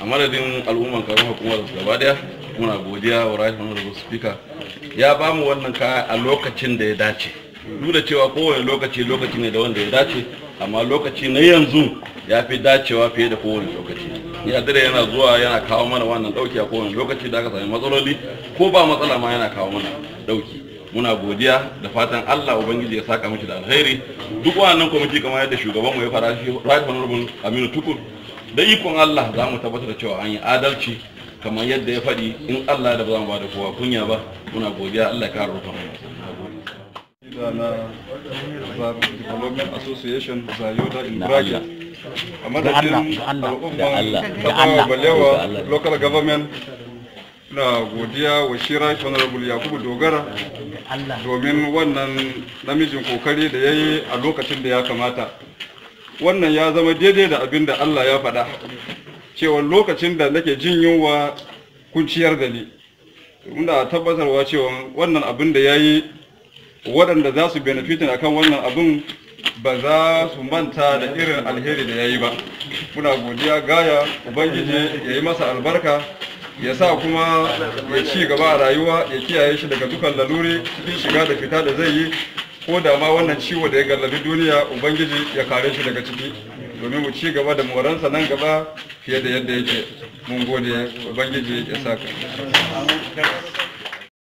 a madadin al'umman karon hukumar gaba daya muna godiya wa right honorable speaker ya ba mu wannan kaya a lokacin da ya dace duk da cewa kowane lokaci lokaci ne da wanda ya dace amma lokaci na yanzu ya fi dacewa fiye da kowane lokaci ya dare yana zuwa yana kawo mana wannan dauki a kowane lokaci da aka sami matsaloli ko ba matsala ma yana kawo mana dauki muna godiya da fatan Allah ubangiji ya saka miki da alheri duk wannan kwamiti kamar yadda shugaban mu ya fara shi right honorable Aminu Tukur da ikon Allah za mu tabbatar da cewa an yi adalci kamar yadda ya faɗi in Allah da ba za mu ba da kowa kunya ba muna godiya Allah ya kare rufin da na Zar Development Association Zayoda in Bragi a madadin al'umman Tafawa Balewa Local Government na godiya wa Shira Honorable Yakubu Dogara domin wannan namijin kokari da ya yi a lokacin da ya kamata wannan ya zama daidai da abin da Allah ya faɗa cewa lokacin da nake jin yunwa kun ciyar da ni muna tabbatarwa cewa wannan abin da ya yi waɗanda za su benefitin akan wannan abin ba za su manta da irin alheri da ya yi ba muna godiya gaya ubangiji ya yi masa albarka ya sa kuma ya ci gaba a rayuwa ya kiyaye shi daga dukan laluri cikin shiga da fita da zai yi ko da ma wannan ciwo da ya gallabi duniya ubangiji ya kare shi daga ciki domin mu ci gaba da moransa nan gaba fiye da yadda yake mun gode ubangiji ya saka